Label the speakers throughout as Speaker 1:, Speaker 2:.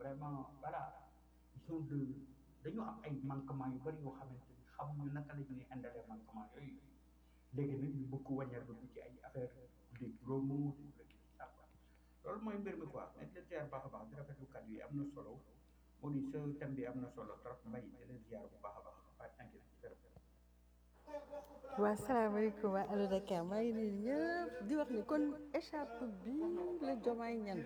Speaker 1: vraiment voilà ils sont de dañu am ay manquements yu bëri yoo xamante ni xamuñu naka la ñuy indalee manquement yooyu léegi nag ñu bëgg wàññeeku dugg ci ay affaire des promos des ça quoi loolu mooy mbir mi quoi mais di leen ziar baax a baax di rafetlu kàddu yi am na solo moo di sa thème bi am na solo trop mbay di leen ziar bu baax a baax waaye thank you
Speaker 2: waa salaamaaleykum waa Allo Dakar maa ngi nuyu ñëpp di wax ni kon échappe bi la jomaay ñan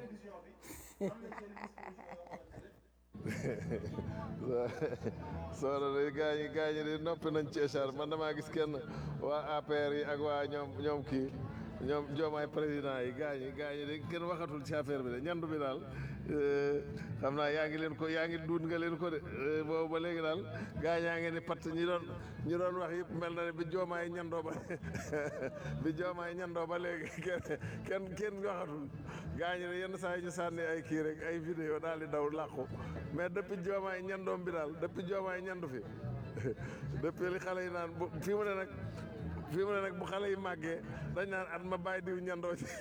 Speaker 3: soxna de gaañi gaañi de noppi nañ ci écharpe man damaa gis kenn waa APR yi ak waa ñoom ñoom kii ñoom joomaay président yi gaañi gaañi de kenn waxatul ci affaire bi de ñandu bi daal xam naa yaa ngi leen ko yaa ngi duut nga leen ko de boobu ba léegi daal gaañaa ngi ni patt ñi doon ñi doon wax yëpp mel na ne bi joomaay ñandoo ba bi joomaay ñandoo ba léegi kenn kenn kenn waxatul gaañi de yenn saa yi ñu sànni ay kii rek ay vidéo daal di daw làqu mais depuis joomaay ñandoom bi daal depuis joomaay ñandu fi depuis li xale yi naan bu fii mu ne nag fii mu ne nag bu xale yi màggee dañ naan at ma bàyyi diw ñandoo ci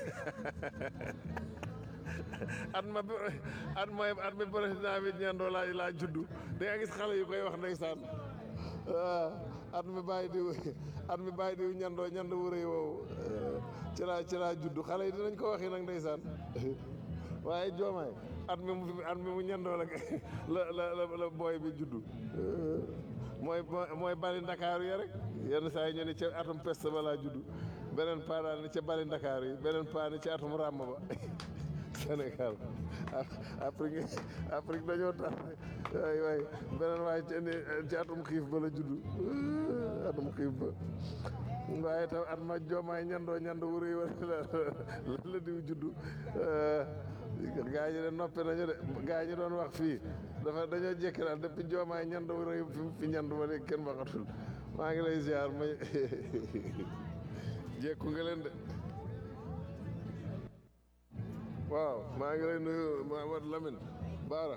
Speaker 3: at ma at mooy at mi président bi ñandoo laa laa juddu da nga gis xale yu koy wax ndeysaan waaw at mi bàyyi diw at mi bàyyi diw ñandoo ñand wu rëy woowu ci laa ci laa juddu xale yi dinañ ko waxi nag ndeysaan waaye joomaay at mi mu at mi mu ñandoo la la la la booy bi juddu mooy mooy bali ndakaaru ya rek yenn saa yi ñu ne ca atum peste ba laa juddu beneen paa daal ni ca bali ndakaaru yi beneen paa ni ca atum ràmm ba Sénégal Afrique Afrique dañoo tax waay waay beneen waaye ci ci atum xiif ba la juddu atum xiif ba waaye tam at ma joomaay ñandoo ñand wu rëy wala la la diw juddu gaa ñi de noppi nañu de gaa ñi doon wax fii dafa dañoo jékki daal depuis joomaay ñand wu rëy fi ñand ba léegi kenn waxatul maa ngi lay ziar ma jékku nga leen de waaw maa ngi lay nuyu Mamadou Lamine Baara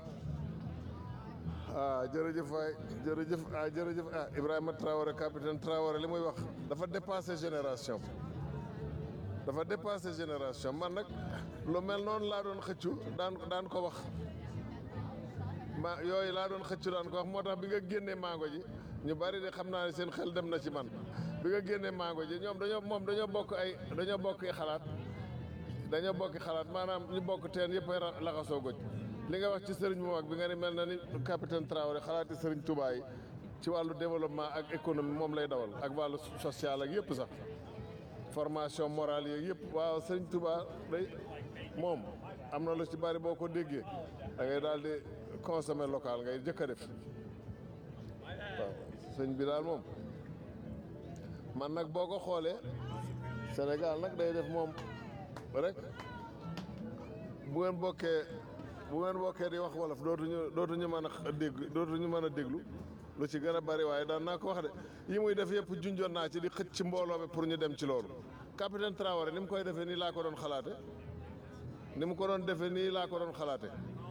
Speaker 3: ah jërëjëf waay jërëjëf ah jërëjëf ah Ibrahima Traoré capitaine Traoré li muy wax dafa dépassé génération dafa dépassé génération man nag lu mel noonu laa doon xëccu daan daan ko wax ma yooyu laa doon xëccu daan ko wax moo tax bi nga génnee mango ji ñu bari de xam naa ne seen xel dem na ci man bi nga génnee mango ji ñoom dañoo moom dañoo bokk ay dañoo bokk xalaat dañoo bokki xalaat maanaam ñu bokk teen yëpp ay laxasoo goj li nga wax ci sëriñ bu mag bi nga ni mel na ni capitaine Traoré xalaati sëriñ Touba yi ci wàllu développement ak économie moom lay dawal ak wàllu social ak yëpp sax formation morale yeeg yëpp waaw sëriñ Touba day moom am na lu ci bari boo ko déggee da ngay daal di consommer local ngay jëkk a def waaw sëñ bi daal moom man nag boo ko xoolee Sénégal nag day def moom rek bu ngeen bokkee bu ngeen bokkee di wax wolof dootuñu dootuñu mën a dégg dootuñu mën a déglu lu ci gën a bari waaye daan naa ko wax de yi muy def yëpp junjoon naa ci di xëcc ci mbooloo mi pour ñu dem ci loolu capitaine Traoré ni mu koy defee nii laa ko doon xalaate ni mu ko doon defee nii laa ko doon xalaate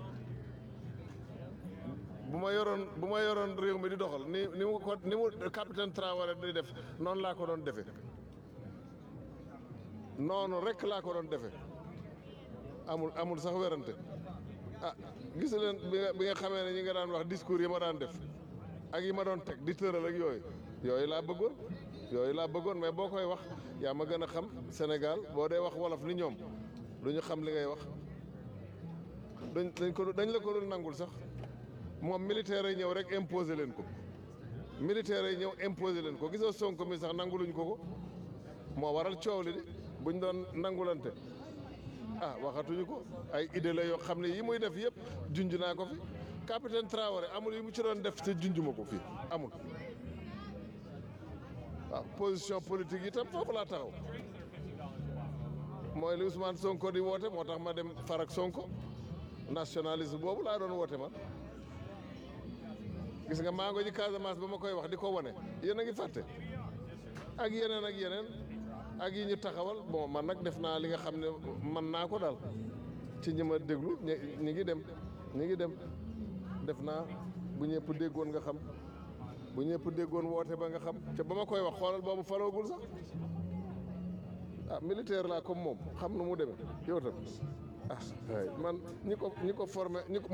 Speaker 3: bu ma yoroon bu ma yoroon réew mi di doxal ni ni mu ko ni mu capitaine Traoré di def noonu laa ko doon defee noonu rek laa ko doon defee amul amul sax werante ah gis leen bi nga bi nga xamee ne ñi nga daan wax discours yi ma daan def ak yi ma doon teg di tëral ak yooyu yooyu laa bëggoon yooyu laa bëggoon mais boo koy wax yaa ma gën a xam Sénégal boo dee wax wolof ni ñoom du ñu xam li ngay wax dañ dañ ko dañ la ko dul nangul sax moom militaire yi ñëw rek imposer leen ko militaire yi ñëw imposer leen ko gisoo Sonko mi sax nanguluñ ko ko moo waral coow li de buñ doon nangulante ah waxatuñu ko ay idée la yoo xam ne yi muy def yëpp junj naa ko fi capitaine Traoré amul yi mu ci doon def te junj ma ko fii amul waaw position politique yi tam foofu laa taxaw mooy li Ousmane Sonko di woote moo tax ma dem farak Sonko nationalisme boobu laa doon woote man gis nga maa ngi ji Casamance ba ma koy wax di ko wane yéen a ngi fàtte ak yeneen ak yeneen ak yi ñu taxawal bon man nag def naa li nga xam ne man naa ko daal ci ñi ma déglu ñi ñi ngi dem ñi ngi dem def naa bu ñëpp déggoon nga xam bu ñëpp déggoon woote ba nga xam te ba ma koy wax xoolal boobu faloogul sax ah militaire laa comme moom xam nu mu demee yow tam ah man ñi ko ñi ko formé ñi ko